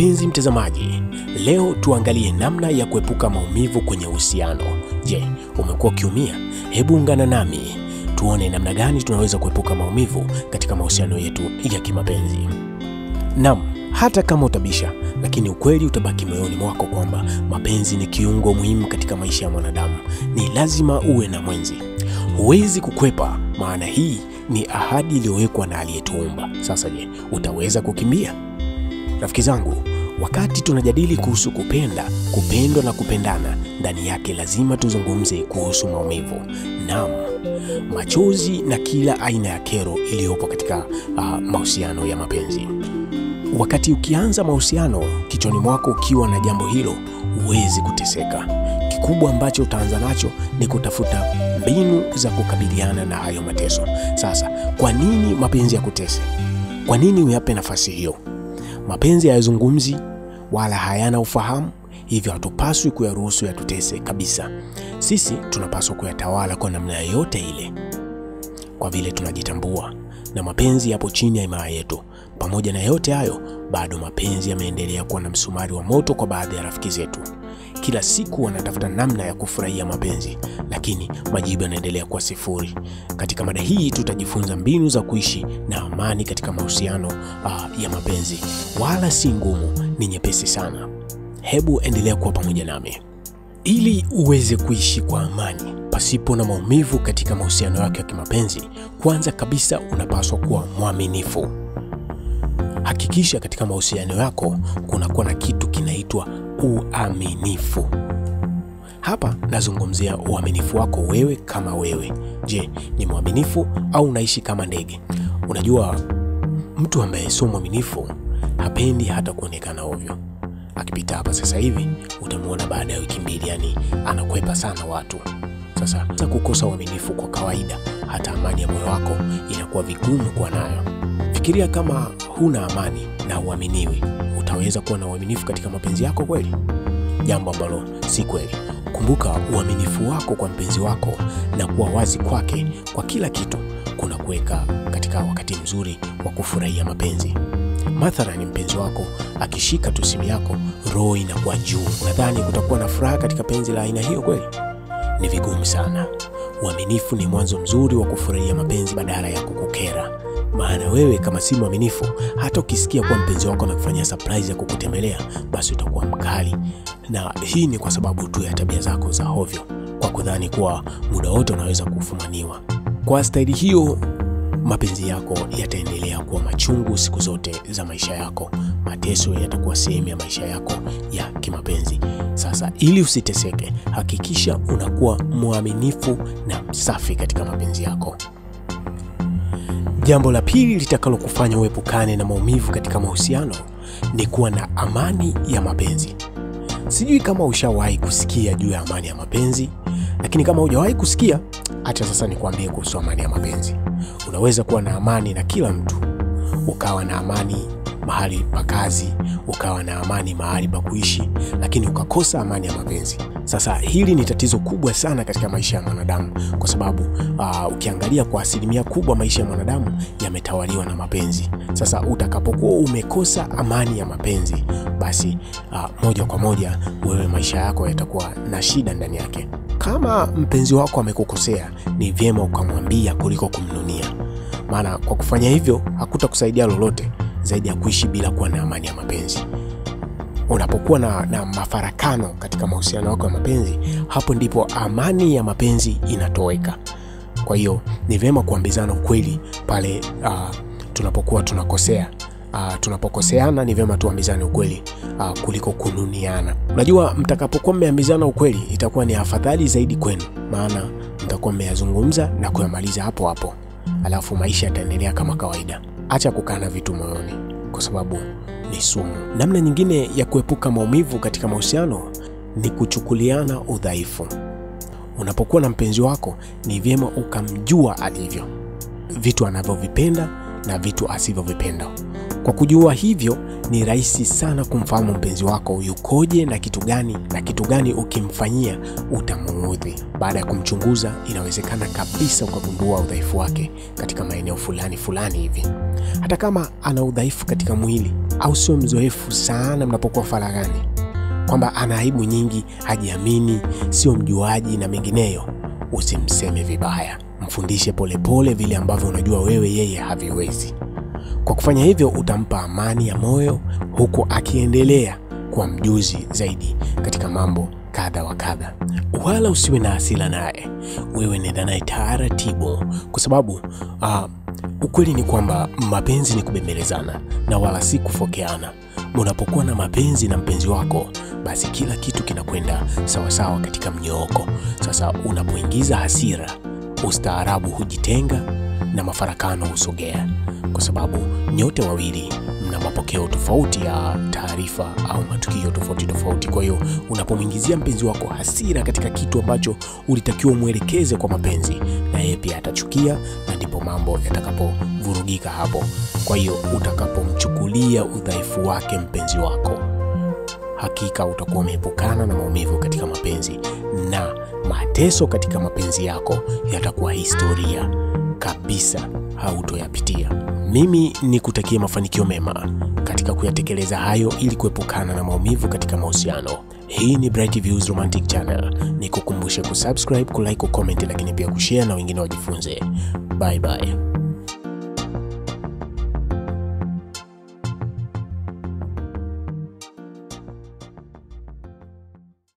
Mpenzi mtazamaji, leo tuangalie namna ya kuepuka maumivu kwenye uhusiano. Je, umekuwa ukiumia? Hebu ungana nami tuone namna gani tunaweza kuepuka maumivu katika mahusiano yetu ya kimapenzi. Naam, hata kama utabisha, lakini ukweli utabaki moyoni mwako kwamba mapenzi ni kiungo muhimu katika maisha ya mwanadamu. Ni lazima uwe na mwenzi, huwezi kukwepa, maana hii ni ahadi iliyowekwa na aliyetuumba. Sasa je, utaweza kukimbia? Rafiki zangu, wakati tunajadili kuhusu kupenda, kupendwa na kupendana, ndani yake lazima tuzungumze kuhusu maumivu. Naam, machozi na kila aina ya kero iliyopo katika uh, mahusiano ya mapenzi. Wakati ukianza mahusiano kichwani mwako ukiwa na jambo hilo, huwezi kuteseka. Kikubwa ambacho utaanza nacho ni kutafuta mbinu za kukabiliana na hayo mateso. Sasa, kwa nini mapenzi yakutese? Kwa nini uyape nafasi hiyo? Mapenzi hayazungumzi wala hayana ufahamu, hivyo hatupaswi kuyaruhusu yatutese kabisa. Sisi tunapaswa kuyatawala kwa namna yoyote ile, kwa vile tunajitambua na mapenzi yapo chini ya himaya yetu. Pamoja na yote hayo, bado mapenzi yameendelea kuwa na msumari wa moto kwa baadhi ya rafiki zetu. Kila siku wanatafuta namna ya kufurahia mapenzi, lakini majibu yanaendelea kuwa sifuri. Katika mada hii tutajifunza mbinu za kuishi na amani katika mahusiano uh, ya mapenzi. Wala si ngumu, ni nyepesi sana. Hebu endelea kuwa pamoja nami ili uweze kuishi kwa amani pasipo na maumivu katika mahusiano yako ya kimapenzi. Kwanza kabisa, unapaswa kuwa mwaminifu. Hakikisha katika mahusiano yako kunakuwa na kitu kinaitwa uaminifu. Hapa nazungumzia uaminifu wako wewe kama wewe. Je, ni mwaminifu au unaishi kama ndege? Unajua, mtu ambaye sio mwaminifu hapendi hata kuonekana ovyo. Akipita hapa sasa hivi utamwona baada ya wiki mbili, yani anakwepa sana watu. Sasa za kukosa uaminifu kwa kawaida, hata amani ya moyo wako inakuwa vigumu kuwa nayo. Fikiria kama huna amani na uaminiwi, utaweza kuwa na uaminifu katika mapenzi yako kweli? Jambo ambalo si kweli. Kumbuka, uaminifu wako kwa mpenzi wako na kuwa wazi kwake kwa kila kitu kuna kuweka katika wakati mzuri wa kufurahia mapenzi. Mathalani, mpenzi wako akishika tu simu yako, roho inakuwa juu. Unadhani kutakuwa na furaha katika penzi la aina hiyo kweli? Ni vigumu sana. Uaminifu ni mwanzo mzuri wa kufurahia mapenzi badala ya kukukera. Maana wewe kama si mwaminifu, hata ukisikia kuwa mpenzi wako anakufanyia surprise ya kukutembelea, basi utakuwa mkali, na hii ni kwa sababu tu ya tabia zako za hovyo, kwa kudhani kuwa muda wote unaweza kufumaniwa. Kwa staili hiyo, mapenzi yako yataendelea kuwa machungu siku zote za maisha yako. Mateso yatakuwa sehemu ya maisha yako ya kimapenzi. Sasa, ili usiteseke, hakikisha unakuwa mwaminifu na msafi katika mapenzi yako. Jambo la pili litakalokufanya uepukane na maumivu katika mahusiano ni kuwa na amani ya mapenzi. Sijui kama ushawahi kusikia juu ya amani ya mapenzi, lakini kama hujawahi kusikia, acha sasa nikuambie kuhusu amani ya mapenzi. Unaweza kuwa na amani na kila mtu, ukawa na amani mahali pa kazi, ukawa na amani mahali pa kuishi, lakini ukakosa amani ya mapenzi. Sasa hili ni tatizo kubwa sana katika maisha ya mwanadamu, kwa sababu uh, ukiangalia kwa asilimia kubwa maisha ya mwanadamu yametawaliwa na mapenzi. Sasa utakapokuwa umekosa amani ya mapenzi, basi uh, moja kwa moja wewe maisha yako yatakuwa na shida ndani yake. Kama mpenzi wako amekukosea, ni vyema ukamwambia kuliko kumnunia, maana kwa kufanya hivyo hakutakusaidia lolote zaidi ya kuishi bila kuwa na amani ya mapenzi. Unapokuwa na, na mafarakano katika mahusiano yako ya mapenzi, hapo ndipo amani ya mapenzi inatoweka. Kwa hiyo ni vyema kuambizana ukweli pale uh, tunapokuwa tunakosea. Uh, tunapokoseana ni vyema tuambizane ukweli uh, kuliko kununiana. Unajua, mtakapokuwa mmeambizana ukweli itakuwa ni afadhali zaidi kwenu, maana mtakuwa mmeyazungumza na kuyamaliza hapo hapo, alafu maisha yataendelea kama kawaida. Acha kukaa na vitu moyoni kwa sababu ni sumu. Namna nyingine ya kuepuka maumivu katika mahusiano ni kuchukuliana udhaifu. Unapokuwa na mpenzi wako, ni vyema ukamjua alivyo, vitu anavyovipenda na vitu asivyovipenda. Kwa kujua hivyo, ni rahisi sana kumfahamu mpenzi wako yukoje na kitu gani na kitu gani ukimfanyia utamuudhi. Baada ya kumchunguza, inawezekana kabisa ukagundua udhaifu wake katika maeneo fulani fulani hivi. Hata kama ana udhaifu katika mwili au sio mzoefu sana mnapokuwa faraghani, kwamba ana aibu nyingi, hajiamini, sio mjuaji na mengineyo, usimseme vibaya, mfundishe polepole vile ambavyo unajua wewe yeye haviwezi. Kwa kufanya hivyo utampa amani ya moyo huku akiendelea kuwa mjuzi zaidi katika mambo kadha wa kadha. Wala usiwe na hasira naye, wewe nenda naye taratibu, kwa sababu uh, ukweli ni kwamba mapenzi ni kubembelezana na wala si kufokeana. Unapokuwa na mapenzi na mpenzi wako, basi kila kitu kinakwenda sawasawa katika mnyooko. Sasa unapoingiza hasira, ustaarabu hujitenga na mafarakano husogea kwa sababu nyote wawili mna mapokeo tofauti ya taarifa au matukio tofauti tofauti. Kwa hiyo unapomwingizia mpenzi wako hasira katika kitu ambacho ulitakiwa umwelekeze kwa mapenzi, na yeye pia atachukia, na ndipo mambo yatakapovurugika hapo. Kwa hiyo utakapomchukulia udhaifu wake mpenzi wako, hakika utakuwa umeepukana na maumivu katika mapenzi, na mateso katika mapenzi yako yatakuwa historia kabisa, hautoyapitia. Mimi ni kutakia mafanikio mema katika kuyatekeleza hayo ili kuepukana na maumivu katika mahusiano. Hii ni Bright Views Romantic Channel. Nikukumbushe kusubscribe, kulike, kucomment, lakini pia kushare na wengine wajifunze. Bye bye.